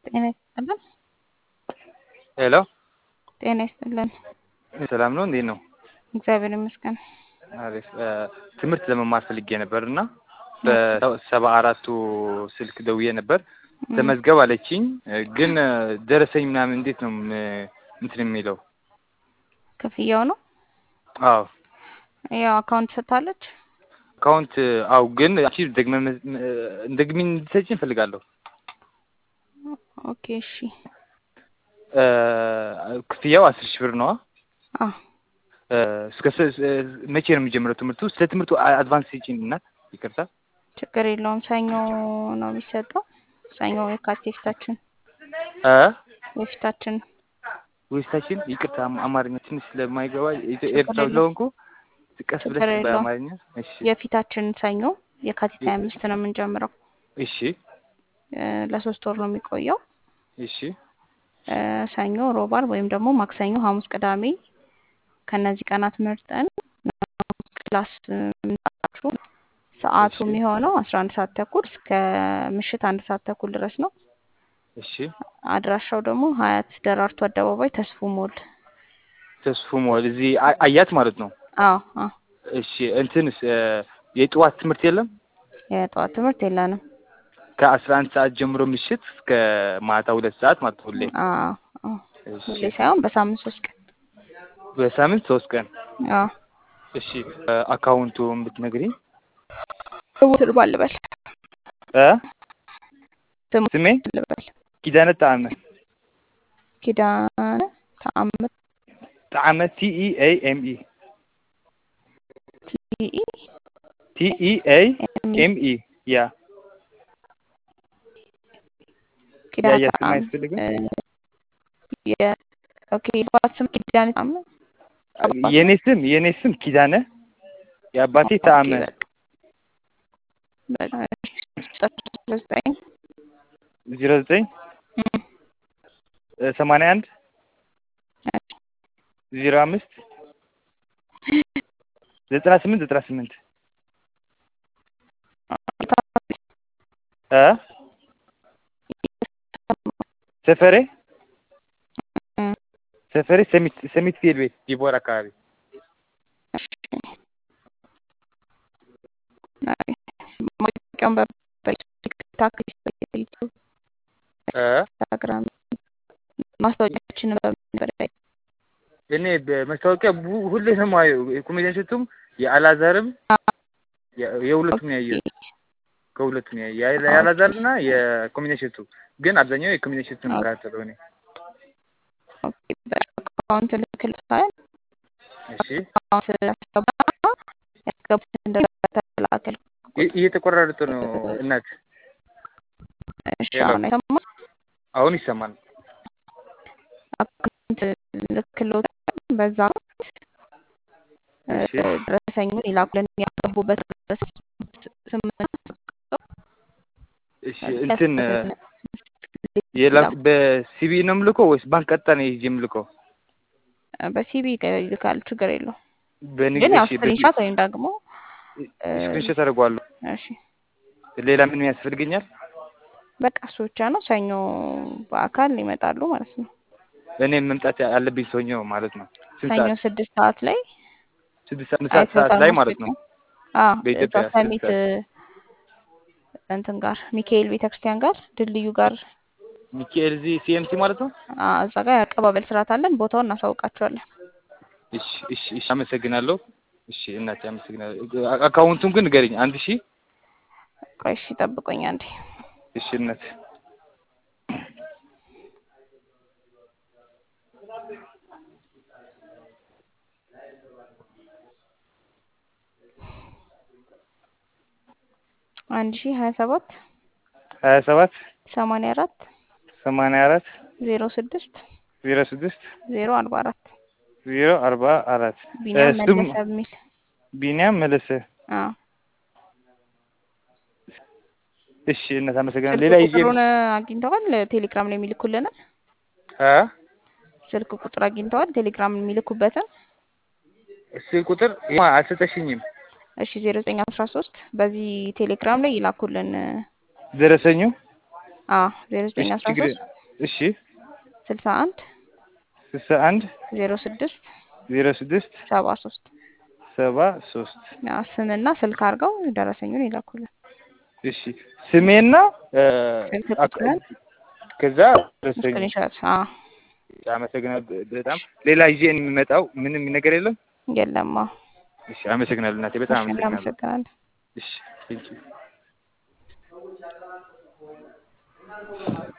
ጤና ይስጥልን። ሄሎ ጤና ይስጥልን። ሰላም ነው? እንዴት ነው? እግዚአብሔር ይመስገን። አሪፍ። ትምህርት ለመማር ፈልጌ ነበር እና በሰባ አራቱ ስልክ ደውዬ ነበር ተመዝገብ አለችኝ። ግን ደረሰኝ ምናምን እንዴት ነው እንትን የሚለው? ክፍያው ነው? አዎ ያው አካውንት ሰጥታለች። አካውንት አው ግን አንቺ ደግመ እንደግሚ እንድትሰጪኝ እንፈልጋለሁ። ኦኬ እሺ። ክፍያው አስር ሺህ ብር ነዋ። አዎ እስከ መቼ ነው የሚጀምረው ትምህርቱ? ስለ ትምህርቱ አድቫንስ ስጪኝ እናት። ይቅርታ ችግር የለውም። ሰኞ ነው የሚሰጠው። ሰኞ የካቲት የፊታችን እ የፊታችን ወይስታችን ይቅርታ አማርኛ ትንሽ ስለማይገባ ኤርትራ ስለሆንኩ ቀስ ብለሽ ችግር የለውም። በአማርኛ እሺ የፊታችን ሰኞ የካቲት ሀያ አምስት ነው የምንጀምረው። እሺ እ ለሶስት ወር ነው የሚቆየው። እሺ እ ሰኞ፣ ሮብ፣ ዓርብ ወይም ደግሞ ማክሰኞ፣ ሐሙስ፣ ቅዳሜ ከነዚህ ቀናት መርጠን ክላስ የምንሰጣችሁ ሰዓቱ እሺ። የሚሆነው አስራ አንድ ሰዓት ተኩል እስከ ምሽት አንድ ሰዓት ተኩል ድረስ ነው። እሺ አድራሻው ደግሞ ሀያት ደራርቱ አደባባይ ተስፉ ሞል። ተስፉ ሞል እዚህ አ- አያት ማለት ነው። አዎ አዎ እሺ እንትንስ እ የጠዋት ትምህርት የለም? የጠዋት ትምህርት የለንም። ከአስራ አንድ ሰዓት ጀምሮ ምሽት እስከ ማታ ሁለት ሰዓት ማለት ነው ሁሌ። አዎ አዎ እሺ ሁሌ ሳይሆን በሳምንት ሶስት ቀን። በሳምንት ሶስት ቀን። አዎ እሺ እ አካውንቱን ብትነግሪኝ። ስሙትን ማን ልበል? እ ስሙትን ስሜ ልበል? ኪዳነ ጣዕመ ኪዳነ ተአምር ጣዕመ ቲ ኢ ኤ ኤም ኢ ቲኢ ቲ ኢ ኤ ኤም ኤም ኢ ያ ኪዳነ ያ ስም ተአምር አያስፈልግም? እ የ ኦኬ የአባት ስም ኪዳነ ተአምር አባት የኔ ስም የኔ ስም ኪዳነ የአባቴ ኦኬ ጣዕመ በቃ በቃ እሺ ዘጠኝ ዜሮ ዘጠኝ እም እ ሰማንያ አንድ እሺ ዜሮ አምስት ዘጠና ስምንት ዘጠና ስምንት እ ሰፈሬ እም ሰፈሬ ሰሚት ሰሚት ፊል ቤት ዲቦር አካባቢ እሺ አይ ማስታወቂያውን በቲክታክ ዩቲዩብ እ ኢንስታግራም ማስታወቂያችንን በምን ላይ እኔ በማስታወቂያ ቡ- ሁሌ ነው የማየው። የኮሜዲያን ሸቱም የአላዛርም የ- የሁለቱም ያየው ከሁለቱም ያየ የአላዛርና የኮሜዲያን ሸቱ ግን አብዛኛው የኮሜዲያን ሸቱ ነው የምከታተለው እኔ። ኦኬ በአካውንት ልክልታል እሺ አካውንት ያስገባ ያስገቡትን እንደተላከል እ- እየተቆራረጠ ነው እናት። እሺ ሄሎ አሁን አይሰማም አሁን ይሰማል። አካውንት ልክሎታል በዛ እ እሺ ደረሰኙን ይላኩልን ያስገቡበት ድረስ ስምንት እሺ እንትን እ ያስገቡትን የላ ይላኩ በሲቢ ነው የምልከው ወይስ ባንክ ቀጥታ ነው ይዤ የምልከው? በሲቢ ይልካል ችግር የለውም በንግድ ግን ያው እሺ በሲ ስክሪንሻት ወይም ደግሞ እ ስክሪንሾት አደርገዋለሁ። እሺ ሌላ ምን ያስፈልገኛል? በቃ እሱ ብቻ ነው ሰኞ በአካል ይመጣሉ ማለት ነው እኔ መምጣት ያለብኝ ሰኞ ማለት ነው። ስንት ሰኞ ሰዓት? ስድስት ሰዓት ላይ ስድስት ሰዓት ሰዓት ሰዓት አይቶታል ላይ ማለት ነው ማስታወቂያ አዎ እዛ በኢትዮጵያ ስድስት ሰሚት ሰዓት። እንትን ጋር ሚካኤል ቤተክርስቲያን ጋር ድልድዩ ጋር ሚካኤል እዚህ ሲኤምሲ ማለት ነው። አ እዛ ጋር የአቀባበል ስርዓት አለን ቦታውን እናሳውቃቸዋለን እሺ እሺ እሺ አመሰግናለሁ። እሺ እናቴ አመሰግናለሁ። አ- አካውንቱን ግን ንገሪኝ። አንድ ሺህ ቆይ እሺ ጠብቆኝ አንዴ እሺ እናት አንድ ሺ ሀያ ሰባት ሀያ ሰባት ሰማንያ አራት ሰማንያ አራት ዜሮ ስድስት ዜሮ ስድስት ዜሮ አርባ አራት ዜሮ አርባ አራት ቢኒያም ስም መለሰ የሚል ቢኒያም መለሰ። አዎ እሺ እናት አመሰግናለሁ። ስልክ ሌላ ይዤ ቁጥሩን አግኝተዋል ቴሌግራም ላይ የሚልኩልንን አ ስልክ ቁጥር አግኝተዋል ቴሌግራም የሚልኩበትን እሺ ቁጥር ማ አልሰጠሽኝም። እሺ ዜሮ ዘጠኝ አስራ ሶስት በዚህ ቴሌግራም ላይ ይላኩልን ደረሰኙ አዎ ዜሮ ዘጠኝ እሺ አስራ ችግር ሶስት እሺ ስልሳ አንድ ስልሳ አንድ ዜሮ ስድስት ዜሮ ስድስት ሰባ ሶስት ሰባ ሶስት ስምና ስልክ አድርገው ደረሰኙን ይላኩልን። እሺ ስሜና እ፣ ስልክ አክ- ቁጥርን ከዛ ደረሰኝ ስክሪንሾት አመሰግናለሁ በጣም ሌላ ይዤ የሚመጣው ምንም ነገር የለም የለማ። እሺ አመሰግናለሁ እናቴ በጣም እሺ አመሰግናለሁ እናመሰግናለን። እሺ ቴንኪው